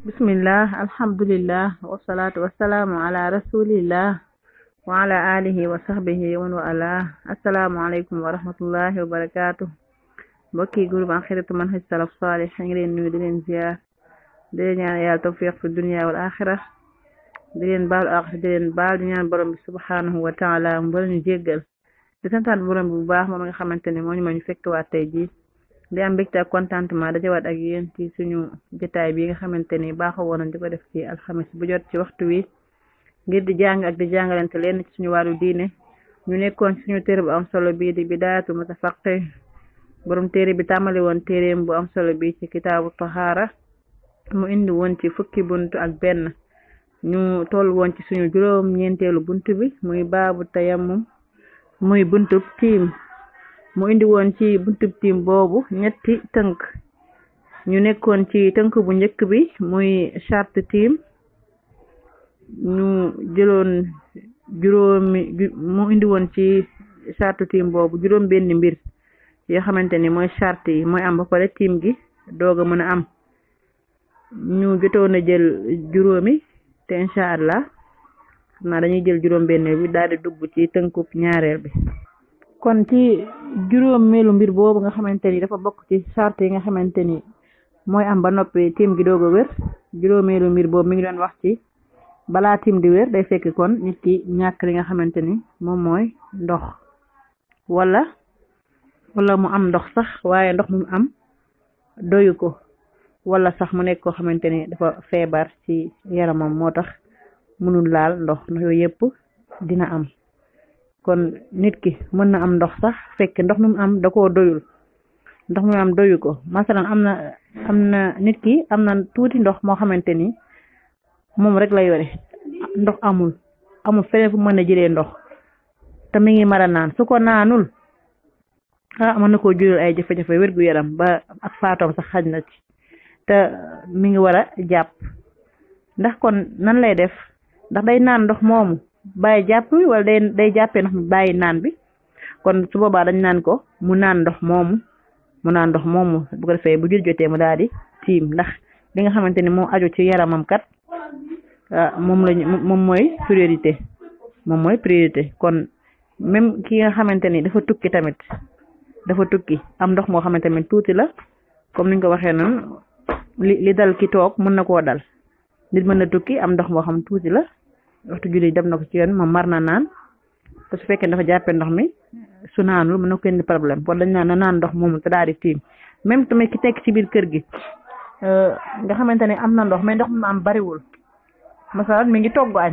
bismillah alhamdulillah wasalaatu wasalaamu ala rasulillah wa ala alihi wa sahbihi wa man wala assalaamu aleykum wa rahmatullahi wa barakaatu mbokki groupe Akhiratu Manhaj Salaf Salih ngi leen nuyu di leen ziar di leen ñaan yàlla tawfiq fi dunya wal axira di leen baalu ak di leen baal di ñaan borom bi subhanahu wa taala mu bari ñu jéggal di santaat borom bi bu baax moom nga xamante ne moo ñu ma ñu fekk waat tey jii di am mbégte ak contentement dajawaat ak yéen ci suñu jotaay bi nga xamante ni baaxoo woon di ko def ci alxamis bu jot ci waxtu wi ngir di jàng ak di jàngalante leen ci suñu wàllu diine ñu nekkoon ci suñu téere bu am solo bii di bidaayatu mutafaqih borom téere bi tàmmali woon téereem bu am solo bi ci kitaabu tahaara mu indi woon ci fukki bunt ak benn ñu toll woon ci suñu juróom ñeenteelu bunt bi muy baabu tayammum muy buntub tiim mu indi woon ci buntub tiim boobu ñetti tënk ñu nekkoon ci tënk bu njëkk bi muy charte tiim ñu jëloon juróomi mu indi woon ci charte tiim boobu juróom benn mbir yoo xamante ni mooy charte yi mooy am ba pare tiim gi doog a mën a am ñu jotoon a jël juróomi te incha allah xam naa dañuy jël juróom benn bi daal di dugg ci tënkub ñaareel bi kon ci juróomeelu mbir boobu nga xamante ni dafa bokk ci charte yi nga xamante ni mooy am ba noppi tiim gi doog a wér juróomeelu mbir boobu mi ngi doon wax ci balaa tiim di wér day fekk kon nit ki ñàkk li nga xamante ni moom mooy ndox wala wala mu am ndox sax waaye ndox mu am doyu ko wala sax mu nekk koo xamante ni dafa feebar ci yaramam moo tax mënul laal ndox ndox yooyu yëpp dina am kon nit ki mën na am ndox sax fekk ndox mi mu am da koo doyul ndox mi mu am doyu ko masalan am na am na nit ki am na tuuti ndox moo xamante ni moom rek la yore ndox amul amul feneen fu mën a jëlee ndox te mi ngi mara naan su ko naanul ah mën na koo jural ay jafe-jafe wérgu yaram ba ak faatoom sax xaj na ci te mi ngi war a jàpp ndax kon nan lay def ndax day naan ndox moomu bàyyi jàpp wala day day jàppee ndox mi bàyyi naan bi kon su boobaa dañ naan ko mu naan ndox moomu mu naan ndox moomu bu ko defee bu jul jotee mu daal di tiim ndax li nga xamante ni moo aju ci yaramam kat moom lañ moom mooy priorité moom mooy priorité kon même ki nga xamante ni dafa tukki tamit dafa tukki am ndox moo xamante ni tuuti la comme niñ ko waxee noonu li li dal ki toog mën na koo dal nit mën na tukki am ndox moo xam tuuti la waxtu julli dem na ko ci yoon moom mar na naan te su fekkee dafa jàppee ndox mi su naanul mën na ko indi problème kon dañ naan na naan ndox moomu te daal di tiim même tamit ki nekk ci biir kër gi nga xamante ne am na ndox mais ndox mi am bariwul masalan mi ngi togg añ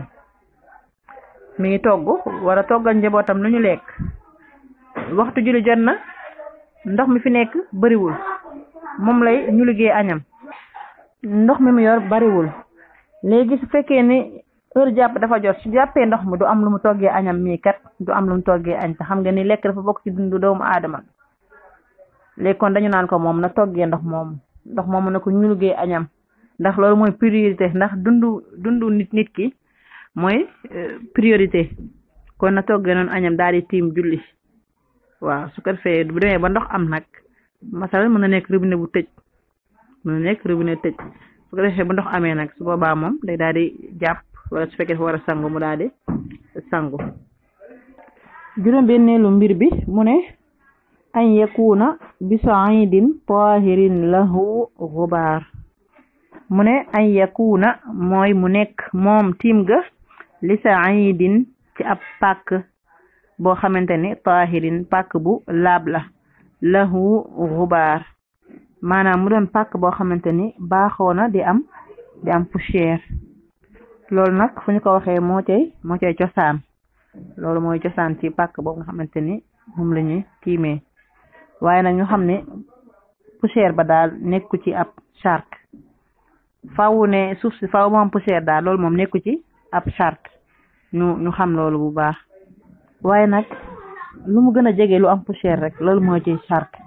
mi ngi togg war a toggal njabootam lu ñu lekk waxtu julli jot na ndox mi fi nekk bariwul moom lay ñu liggéey añam ndox mi mu yor bariwul léegi su fekkee ni heure jàpp dafa jot su jàppee ndox mi du am lu mu toggee añam mii kat du am lu mu toggee añ te xam nga ni lekk dafa bokk ci dundu doomu aadama léegi kon dañu naan ko moom na toggee ndox moomu ndox moomu na ko ñu liggéey añam ndax loolu mooy priorité ndax dundu dundu nit nit ki mooy priorité kon na toggee noonu añam daal di tiim julli waaw su ko defee bu demee ba ndox am nag masal mën na nekk robinet bu tëj mën na nekk robinet tëj su ko defee ba ndox amee nag su boobaa moom day daal di jàpp wala su fekkee dafa war a sangu mu daal di sangu juróom benneelu mbir bi mu ne an yakuna bi saidin tahirin lahu gubaar mu ne an yakuna mooy mu nekk moom tiim ga li saidin ci ab pàkk boo xamante ni tahirin pàkk bu laab la lahu gubaar maanaam mu doon pàkk boo xamante ni baaxoo na di am di am poussière loolu nag fu ñu ko waxee moo cay moo cay cosaan loolu mooy cosaan ci pàkk boobu nga xamante ni moom la ñuy tiimee waaye nag ñu xam ne poussière ba daal nekku ci ab charte faaw ne suuf si faaw mu am poussière daal loolu moom nekku ci ab charte ñu ñu xam loolu bu baax waaye nag lu mu gën a jege lu am poussière rek loolu moo ci charte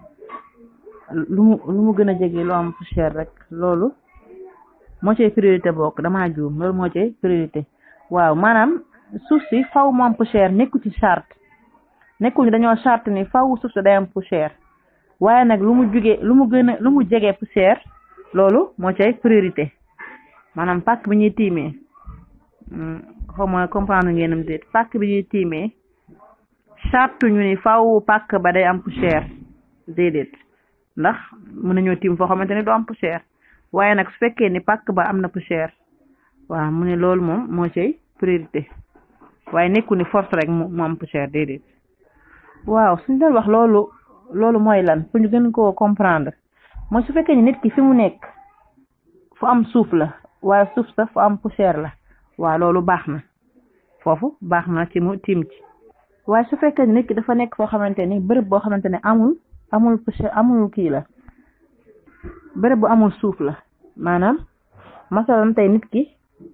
lu mu lu mu gën a jege lu am poussière rek loolu moo cay priorité bokk damaa juum loolu moo cay priorité waaw maanaam suuf si faw mu am poussière nekku ci charte nekkuñu dañoo charte ni faw suuf si day am poussière waaye nag lu mu jugee lu mu gën a lu mu jege poussière loolu moo cay priorité maanaam pàkk bi ñuy tiimee xaw ma comprendre ngeenam déet pàkk bi ñuy tiimee charte ñu ni faw pàkk ba day am poussière déedéet ndax mën nañoo tiim foo xamante ni du am poussière waaye nag su fekkee ni pàkk ba am na poussière waaw mu ne loolu moom moo cay priorité waaye nekku ni force rek mu mu am poussière déedéet waaw suñ doon wax loolu loolu mooy lan pour ñu gën koo comprendre mooy su fekkee ni nit ki fi mu nekk fu am suuf la waaye suuf sa fu am poussière la waaw loolu baax na foofu baax na ci mu tiim ci waaye su fekkee ni nit ki dafa nekk foo xamante ni bërëb boo xamante ne amul amul poussière amul kii la bërëb bu amul suuf la maanaam masalan tey nit ki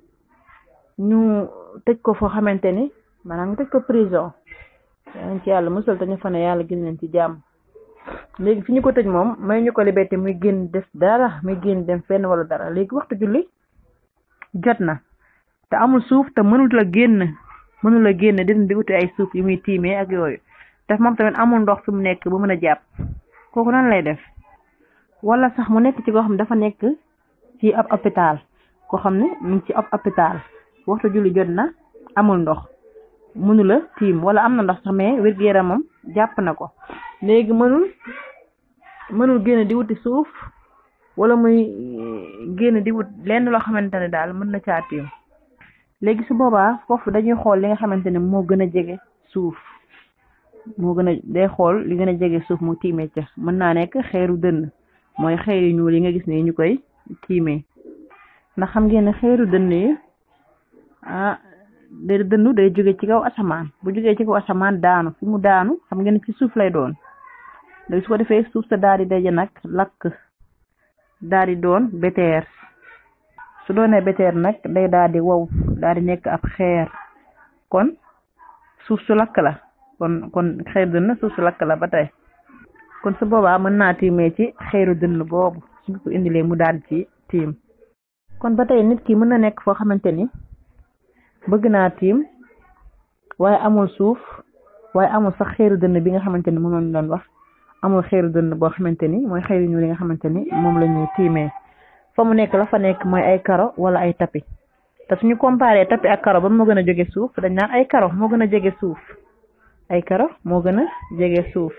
ñu tëj ko foo xamante ni maanaam ñu tëj ko prison yaa ci yàlla musal te ñu fa ne yàlla gis nañ ci jàmm léegi fi ñu ko tëj moom may ñu ko liberté muy génn def dara muy génn dem fenn wala dara léegi waxtu julli jot na te amul suuf te mënut la génn mënul la génn din di uti ay suuf yu muy tiimee ak yooyu def moom tamit amul ndox fi mu nekk ba mën a jàpp kooku nan lay def wala sax mu nekk ci koo xam ne dafa nekk ci ab hôpital koo xam ne mu ngi ci ab hôpital waxtu julli jot na amul ndox mënula tiim wala am na ndox sax mais wér-gu-yaramam jàpp na ko léegi mënul mënul génn di wuti suuf wala muy génn di wut lenn loo xamante ne daal mën na caa tiim léegi su boobaa foofu dañuy xool li nga xamante ne moo gën a jege suuf moo gën a day xool li gën a jege suuf mu tiimee ca mën naa nekk xeeru dënn mooy xeer yu ñuul yi nga gis ne ñu koy tiimee ndax xam ngeen ne xeeru dënn yi ah day dënnu day jóge ci kaw asamaan bu jógee ci kaw asamaan daanu fi mu daanu xam ngeen ci suuf lay doon léegi su ko defee suuf sa daal di daje nag lakk daal di doon beteer su doonee beteer nag day daal di wow daal di nekk ab xeer kon suuf su lakk la kon kon xeeru dënn suuf su lakk la ba tey kon su boobaa mën naa tiimee ci xeeru dënn boobu suñ ko indilee mu daal ci tiim kon ba tey nit ki mën na nekk foo xamante ni bëgg naa tiim waaye amul suuf waaye amul sax xeeru dënn bi nga xamante ni moom lañ doon wax amul xeeru dënn boo xamante ni mooy xeeru ñu li nga xamante ni moom la ñuy tiimee fa mu nekk la fa nekk mooy ay karo wala ay tapi te suñu comparé tapi ak karo ba moo gën a jóge suuf dañ naan ay karo moo gën a jege suuf ay karo moo gën a jege suuf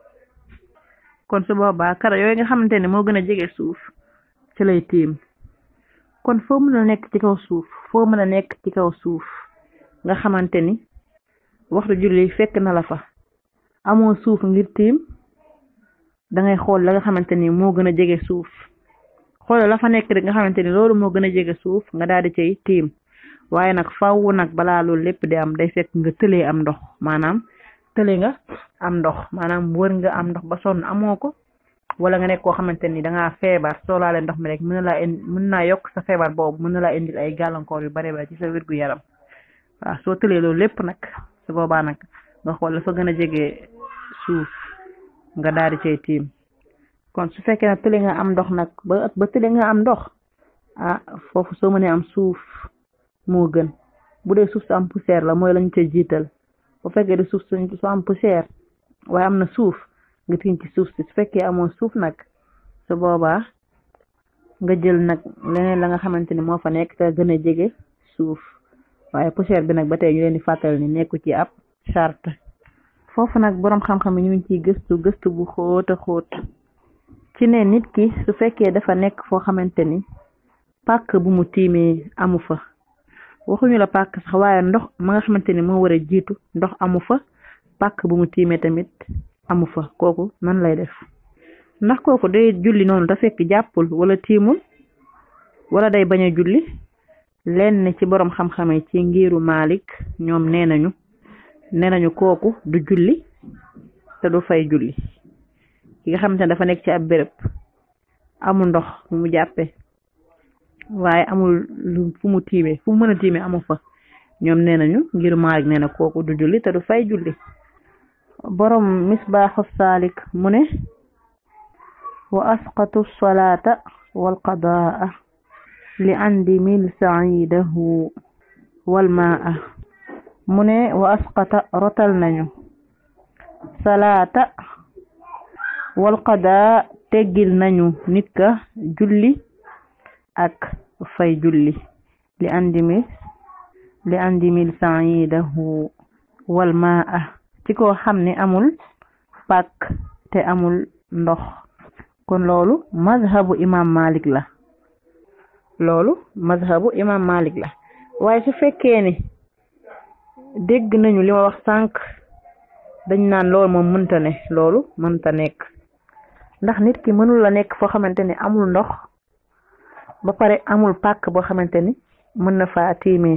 kon su boobaa karo yooyu nga xamante ni moo gën a jege suuf ci lay tiim kon foo mën a nekk ci kaw suuf foo mën a nekk ci kaw suuf nga xamante ni waxtu julli fekk na la fa amoo suuf ngir tiim dangay xool la nga xamante ni moo gën a jege suuf xoolal la fa nekk rek nga xamante ni loolu moo gën a jege suuf nga daal di cay tiim waaye nag faaw nag balaa loolu lépp di am day fekk nga tëlee am ndox maanaam tële nga am ndox maanaam wër nga am ndox ba sonn amoo ko wala nga nekk koo xamante ni dangaa feebar soo laalee ndox mi rek mën na laa indi mën naa yokk sa feebar boobu mën na laa indil ay gàllankoor yu bare bare ci sa wérgu yaram waaw soo tëlee loolu lépp nag su boobaa nag nga xool la fa gën a jege suuf nga daal di cay tiim kon su fekkee ne tële nga am ndox nag ba ba tële nga am ndox ah foofu soo mënee am suuf moo gën bu dee suuf su am poussière la mooy lañu ca jiital bu fekkee di suuf su am poussière waaye am na suuf nga tiim ci suuf si su fekkee amoo suuf nag su boobaa nga jël nag leneen la nga xamante ni moo fa nekk te gën a jege suuf waaye poussière bi nag ba tey ñu leen di fàttali ni nekku ci ab charte foofu nag boroom xam-xam yi ñu ngi ciy gëstu gëstu bu xóot a xóot ci ne nit ki su fekkee dafa nekk foo xamante ni pàkk bu mu tiimee amu fa waxuñu la pàkk sax waaye ndox ma nga xamante ni moo war a jiitu ndox amu fa pàkk bu mu tiimee tamit amu fa kooku nan lay def ndax kooku day julli noonu da fekk jàppul wala tiimul wala day bañ a julli lenn ci boroom xam-xam yi ci ngiru Malik ñoom nee nañu nee nañu kooku du julli te du fay julli ki nga xamante ne dafa nekk ci ab béréb amul ndox fu mu jàppe waaye amul lu fu mu tiimee fu mu mën a tiimee amu fa ñoom nee nañu ngir Maalik nee na kooku du julli te du fay julli borom misbaaxu saalik mu ne wa asqatu salaata wal qadaa li andi mil saidahu wal maa mu ne wa asqata rotal nañu salaata wal qadaa teggil nañu nit ka julli ak fay julli li andimi li andimil saidahu wal maa ci koo xam ne amul pàkk te amul ndox kon loolu mazhabu imam malik la loolu mazhabu imam malik la waaye su fekkee ni dégg nañu li ma wax sànq dañ naan loolu moom mënta ne loolu mënta nekk ndax nit ki mënul la nekk foo xamante ni amul ndox ba pare amul pàkk boo xamante ni mën na faa tiimee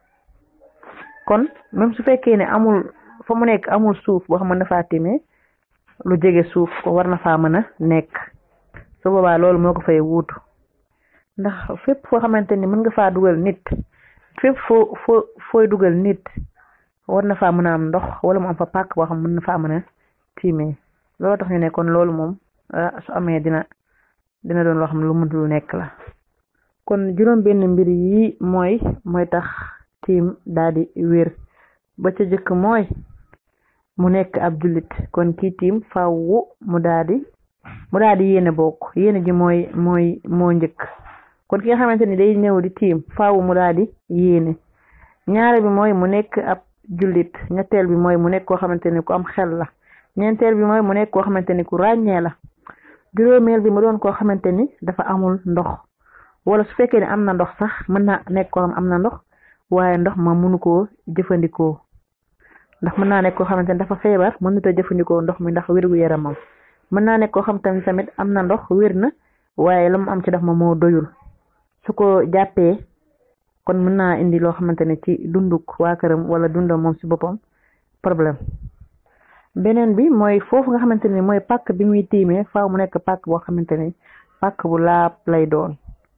kon même su fekkee ne amul fa mu nekk amul suuf boo xam mën na faa tiimee lu jege suuf ko war na faa mën a nekk su boobaa loolu moo ko fay wuutu ndax fépp foo xamante ni mën nga faa dugal nit fépp foo foo fooy dugal nit war na faa mën a am ndox wala mu am fa pàkk boo xam mën na faa mën a tiimee loolu tax ñu ne kon loolu moom su amee dina dina doon loo xam lu mënut lu nekk la kon juróom benn mbir yi mooy mooy tax tiim daal di wér ba ca jëkk mooy mu nekk ab jullit kon kii tiim fawwu mu daal di mu daal di yéene bokk yéene ji mooy mooy moo njëkk kon ki nga xamante ni day ñëw di tiim fawwu mu daal di yéene ñaare bi mooy mu nekk ab jullit ñetteel bi mooy mu nekk koo xamante ni ku am xel la ñeenteel bi mooy mu nekk koo xamante ni ku ràññee la juróomeel bi mu doon koo xamante ni dafa amul ndox wala su fekkee ne am na ndox sax mën na nekk koo xam am na ndox waaye ndox ma mënu koo jëfandikoo ndax mën naa nekk koo xamante ni dafa feebar mënut a jëfandikoo ndox mi ndax wérgu yaramam mën naa nekk koo xam tamit tamit am na ndox wér na waaye la mu am ci ndox ma moo doyul su ko jàppee kon mën naa indi loo xamante ne ci dunduk waa këram wala dundam moom si boppam problème beneen bi mooy foofu nga xamante ni mooy pàkk bi muy tiimee faaw mu nekk pàkk boo xamante ni pàkk bu laab lay doon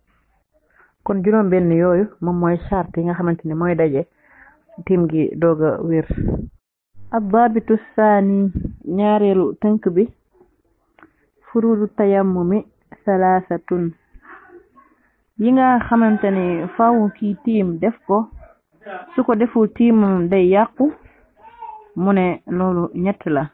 kon juróom benn yooyu moom mooy charte yi nga xamante ni mooy daje tiim gi doog a wér addabitu saani ñaareelu tënk bi furudu tayammumi salaasatun yi nga xamante ni faaw kii tiim def ko su ko deful tiimam day yàqu mu ne loolu ñett la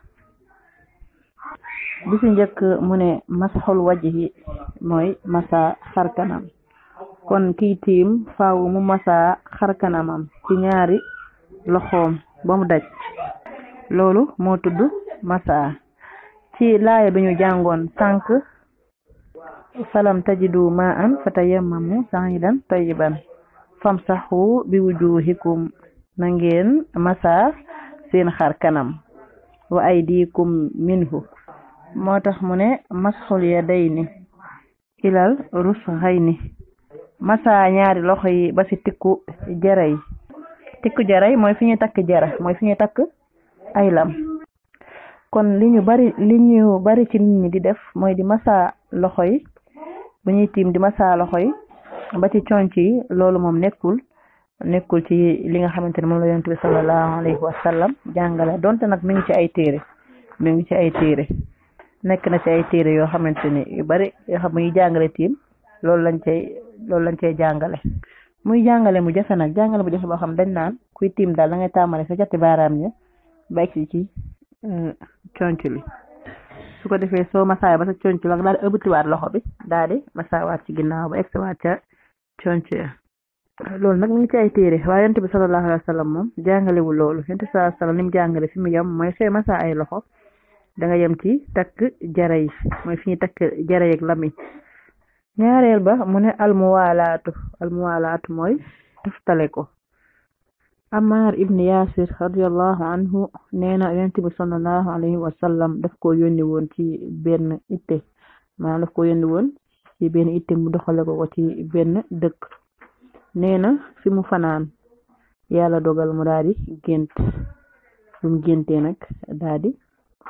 bi ci njëkk mu ne masxul wajhi mooy masa xarkanam kon kii tiim faaw mu masa xarkanamam ci ñaari loxoom ba mu daj loolu moo tudd masa ci laaya bi ñu jàngoon tànk falam tajidu ma an fatayammamu sa'idan tayyiban famsahu bi wujuhikum na ngeen masa seen xar kanam wa aydikum minhu moo tax mu ne masxul yadayni ilal rusghayni masa ñaari loxo yi ba ci tikku jara yi tikku jara yi mooy fi ñuy takk jara mooy fi ñuy takk ay lam kon li ñu bari li ñu bari ci nit ñi di def mooy di masa loxo yi bu ñuy tiim di masa loxo yi ba ci conc yi loolu moom nekkul nekkul ci li nga xamante ne moom la yonent bi sallallahu alayhi wa sallam jàngale donte nag mi ngi ci ay téere mi ngi ci ay téere nekk na ci ay téere yoo xamante ni yu bari yoo xam muy jàngale tiim loolu lañ cay loolu lañ cay jàngale muy jàngale mu jafe nag jàngale mu jafe boo xam dañ naan kuy tiim daal da ngay tàmmale sa jatti baaraam ña ba egsi ci conc li su ko defee soo masaay ba sa conc la daal di ëbbatiwaat loxo bi daal di masaawaat ci ginnaaw ba egsiwaat ca conc ya loolu nag mi ngi ci ay téere waaye yonent bi sallallahu alayhi wa sallam moom jàngalewul loolu yonent bi sallallahu alayhi wa sallam li mu jàngale fi mu yem mooy sooy masa ay loxo da nga yem ci takk jara yi mooy fi ñuy takk jara yeeg lami ñaareel ba mu ne almuwaalaatu almuwaalaatu mooy toftale ko Ammar ibn Yasir radiallahu anhu nee na yonent bi sallallahu alayhi wa sallam daf ko yónni woon ci benn itte maanaam daf ko yónni woon ci benn itte mu doxale ko ko ci benn dëkk nee na fi mu fanaan yàlla dogal mu daal di gént bu mu géntee nag daal di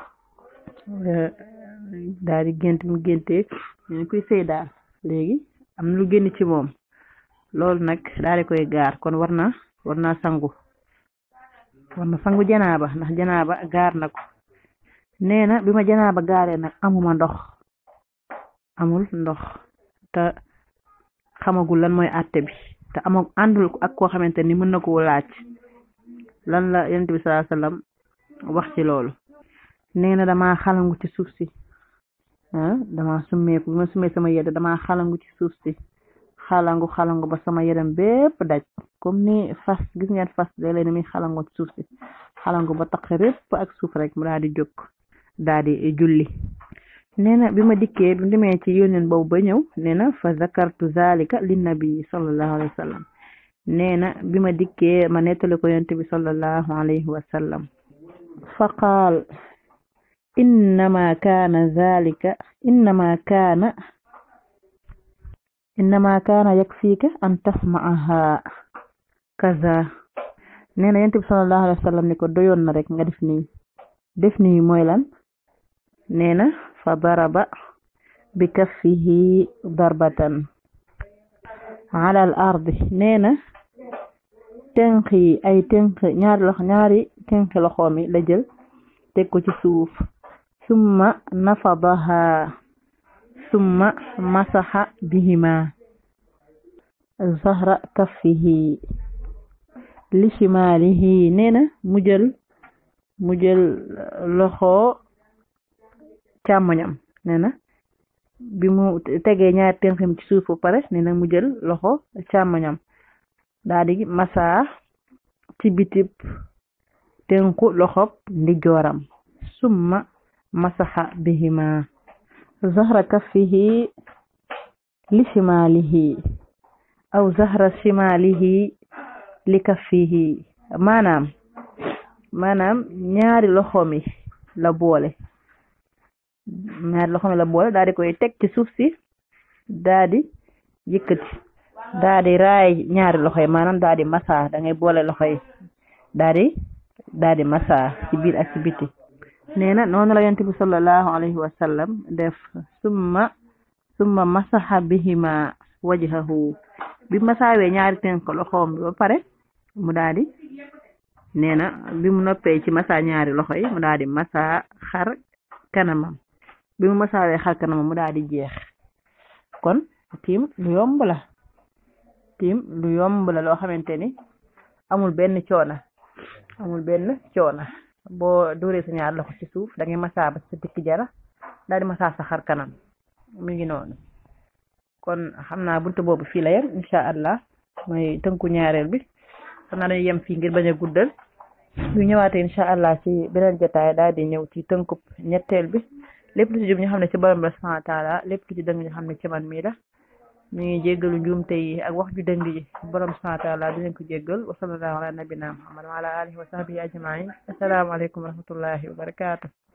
daal di gént mu géntee ñu kuy sëy daal léegi am na lu génn ci moom loolu nag daal di koy gaar kon war na war naa sangu war na sangu janaaba ndax janaaba gaar na ko nee na bi ma janaaba gaaree nag amuma ndox amul ndox te xamagul lan mooy àtte bi te ama àndul ak koo xamante ni mën na koo laaj lan la yonent bi sallallahu alayhi wasallam wax ci loolu nee na dama xalangu ci suuf si ah dama summeeku bi ma summee sama yedd dama xalangu ci suuf si xalangu xalangu ba sama yaram bépp daj comme ni fas gis ngeen fas léeg-léeg ni muy xalango ci suuf si xalangu ba taq répp ak suuf rek mu daal di jóg daal di julli nee na bi ma dikkee bi demee ci yónneen boobu ba ñëw nee na fa zakartu zalika linnabi sallallahu alayhi wa sallam nee na bi ma dikkee ma nettali ko yonent bi sallallahu alayhi wa sallam fa qaal innama kaana zalika innama kaana innama kaana yakfiika an tasma'aha kaza nee na yonent bi sallallahu alayhi wa sallam ni ko doyoon na rek nga def nii def nii mooy lan nee na fa daraba bi kaffihi darbatan ala al ardi nee na tënk yi ay tënk ñaari loxo ñaari tënk loxoom yi la jël teg ko ci suuf summa nafadaha summa masaxa bihima zahra kaffihi li shimalihi nee na mu jël mu jël loxo càmmoñam nee na bi mu tegee ñaari tënkam ci suuf ba pare nee na mu jël loxo càmmoñam daa di masa ci bitib tënku loxob ndijooram summa masaxa bihima zahra kaffihi li shimalihi aw zahra shimalihi li kaffihi maanaam maanaam ñaari loxomi la boole ñaari loxomi la boole daa di koy teg ci suuf si daa di yëkkati daa di raay ñaari loxo yi maanaam daa di masa da ngay boole loxo yi daa di daa di masa ci biir ak ci biti nee na noonu la yonent bi sallallahu alayhi wa sallam def summa summa masaxa bihima wajhahu bi masaawee ñaari tënk loxoom bi ba pare mu daa di nee na bi mu noppee ci masa ñaari loxo yi mu daa di masa xar kanamam bi mu masaawee xar kanamam mu daa di jeex kon tiim lu yomb la tiim lu yomb la loo xamante ni amul benn coona amul benn coona boo dóoree sa ñaar loxo ci suuf da ngay masaa ba sa tikki jara daal di masaa sa xar kanam mi ngi noonu kon xam naa buntu boobu fii la yem incha allah mooy tënku ñaareel bi xam naa dañuy yem fii ngir bañ a guddal bu ñëwaatee incha allah ci beneen jotaay daal di ñëw ci tënkub ñetteel bi lépp lu ci jub ñu xam ne ci borom la subhanahu wa taala lépp lu ci dëng ñu xam ne ci man mii la ñu ngi jéggalu njuumte yi ak wax ju dëng yi borom subhanahu wa taala dinañ ko jéggal wa sallallahu ala nabina muhammad wa ala alihi wa sahbihi ajmain assalaamu aleykum wa rahmatullahi wa barakatuh